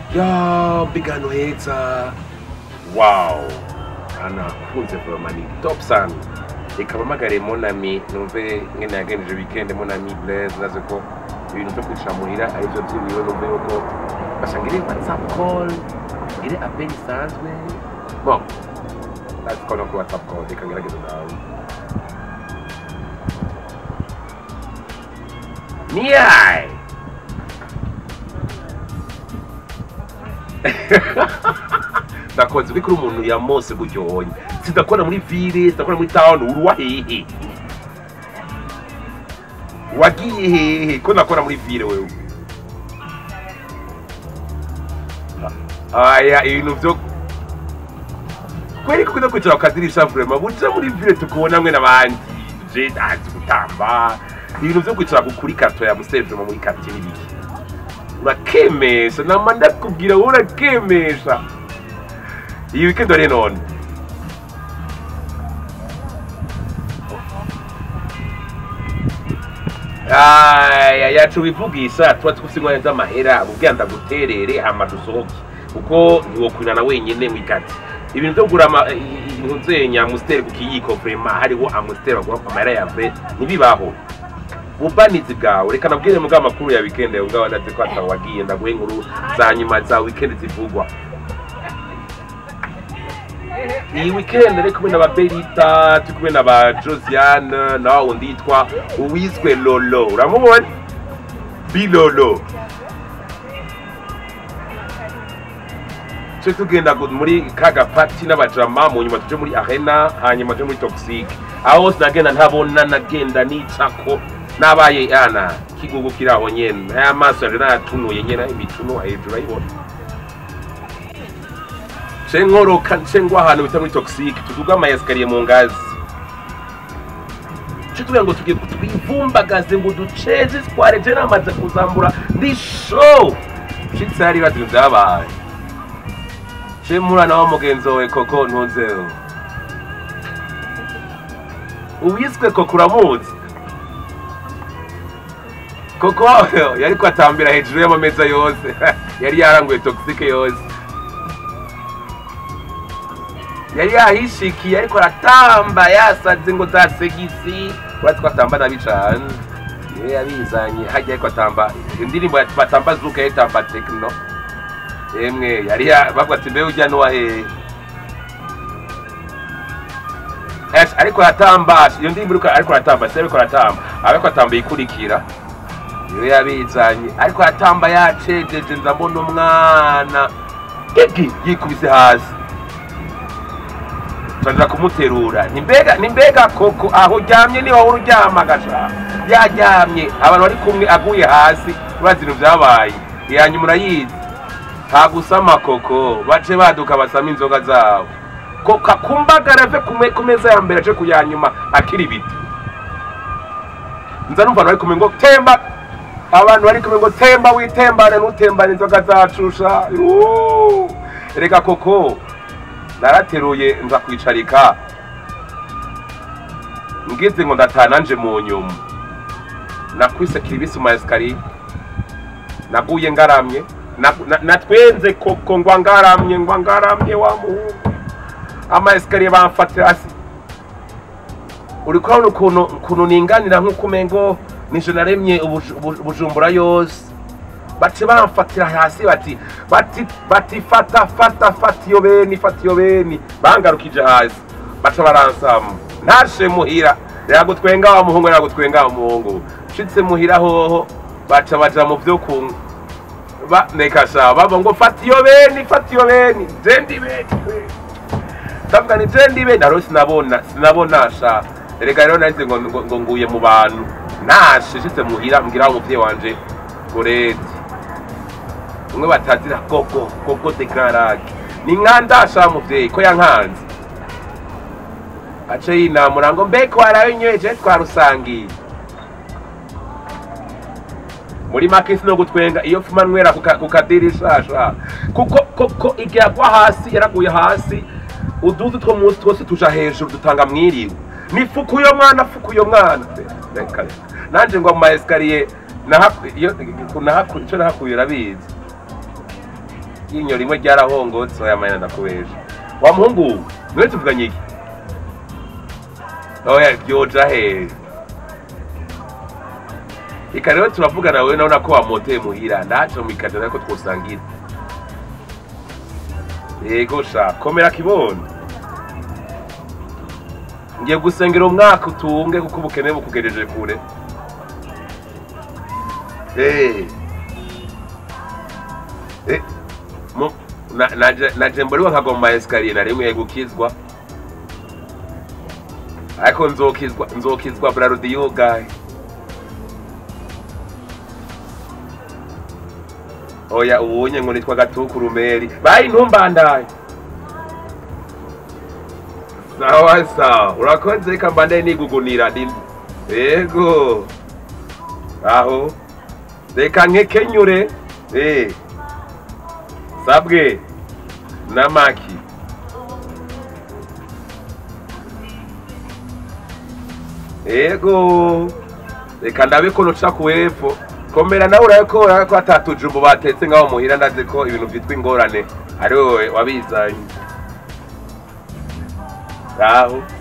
ya mbega hano heza wow anakunze vraiment ni top sana reka mpamagare monami numve ngene yagendeje weekend monami blaise naze ko ibintu byo kwicara muhira aribyo by'iwiwe numve yuko basanga iri whatsapp call iri appel isanzwe bon that's call no kuri whatsapp call reka ngerageze nawe niyaye ndakoze bikuri umuntu yamose guryonya sidakora muri ville sidakora muri town uruwa hehe wagiye hehe ko nakora muri ville wewe aya ibintu byo kweri kuko kwicara ukadirisha vraiment buca muri ville tukubona mwe n'abandi je azi gutamba ibintu byo kwicara kuri karto ya musevye muri quartier n'ibiki urakemesha nama ndakubwira wowe urakemesha iyi weekend wari none aya yacu wivugisha tuba twufise ingwanya z'amahera ubwira ndaguterere hama dusohoke kuko ntiwokwinana wenyene mwikati ibintu byo kugura ama- i- i- ntuzenya amusiteri ku kiyiko vrema hariho amusiteri bagura amahera yave ntibibaho ubanizi bwawe reka nabwire mugabo amakuru ya weekend yawe ngaho ndazi ko atawagiye ndaguhe inkuru za nyuma za weekend zivugwa iyi weekend ari kumwe na ba berita turi kumwe na ba josiane na wa wundi yitwa uwiswe lolo uramubona bilolo tuje tugenda gu- muri kaga pati n'abajama mu nyuma tuje muri arena hanyuma tuje muri toxic aho hose nagenda ntabona nagenda nicako nabaye ana kigugu kiri aho nyene aya maso yanje nayatunuye nyene imituno hejuru ayibona nce nkoroka nce ngwa ahantu bita muri toxic tuduga ama esikariye mu ngazi nce tugira ngo tugiye twivumbagaze ngo duceze tware je namaze kuzambura ndi show nshitse hari ibintu vyabaye nce murana wa mugenzi wawe koko ntuzeho uwiswe koko uramuzi koko yariko atambira hejuru y'amameza yose yari yaranguye toxic yose yari yahishikiye ariko aratamba yasaze ngo za segisi uretse ko atamba nabi cane niwe yabizanye hajya ariko atamba indirimbo ya- batamba zuka yitamba tekino emwe yari ya- bavuga ati mbe ujya nuwa hehe Yes, ariko aratamba iyo ndirimbo iriko- ariko aratamba si ariko aratamba ariko atamba ikurikira niwe yabizanye ariko aratamba yacejeje nza mbona umwana egi yikubise hasi turaja kumuterura ni mbega ni mbega koko aho uryamye niho wowe uryama gasha yaryamye abantu bari kumwe aguye hasi urazi ibintu vyabaye iyanyuma urayizi nta gusama koko bace baduka basama inzoga zabo koka kumbagara ave ku me- ku meza ya mbere ace ku ya nyuma akiri ibiti nza numva abantu bari kumwe ngo temba abantu bari kumwe ngo temba witembane ntutembane inzoga zacusha Yuuu. reka koko narateruye nza kwicarika ngize ngo ndataha nanje mu nyuma nakwise kiribisi mu esikariye naguye ngaramye na- na- natwenze koko ngwa ngaramye ngwa ngaramye wa muhungu ama esikariye bamfatira hasi uri kubona ukuntu ukuntu ninganira nk'uko umengo nije naremye ubuj- ubu- ubujumbura yose bace bamfatira hasi bati bati bati fata fata fata iyo beni fata iyo beni bangarukije hasi baca baransama ntashe muhira yagutwenga wa muhungu yagutwenga wa muhungu nshitse muhira hoho baca baja mu vyo kunywa ba nekasha baba ngo fata iyo beni fata iyo beni je ndi beni ndavuga ni je ndi beni aro sinabona sinabona sha erega rero nahise ngo ngo- ngo nguye mu bantu nashe nshitse muhira mbwira umuvyeyi wanje goreti umwe batazira gogo gogo de garage ni nkandasha muvyeyi ko yankanze ace yinamura ngo mbeko warabinyoye twarusangiye muri make no gutwenga iyo fuma nwera ku ka- ku kadirishasha kuko koko igihe agwa hasi yaraguye hasi uduzi two munsi twose tuja hejuru dutanga mwiriwe ni fuku uyo mwana fuku uyo mwana Reka, reka. nanje ngo mu maesikariye nahaku- iyo- nahaku- ico nahakuye urabizi ryinyo rimwe ryarahongotse oya mayina ndakubesha wa muhungu niwe tuvuganye iki oya byoja hehe reka rero turavugana wowe nabona ko wamoteye muhira ndaje mu ikajana ariko twosangira yego sha komera kibono ngiye gusengera umwaka utunge kuko ubukene bukugejeje kure Eh. Eh, mu- na- naje naje mboriwe nkagwa mu maesikariye nari nkwiye gukizwa ariko nzokizwa nzokizwa brarudi gahe oya ubunye ngo nitwa gatukurumeri bayi ntumbandaye sawa sawa urakoze reka mbandaye nigugunira ndi yego aho reka nkekenyure eh sabwe namaki yego reka ndabe ko nuca ku hepfo komera nawe urabe ko urabe ko atatujumbu batetse ngaho muhira ndazi ko ibintu vyitwa ingorane ari wowe wabizanye aho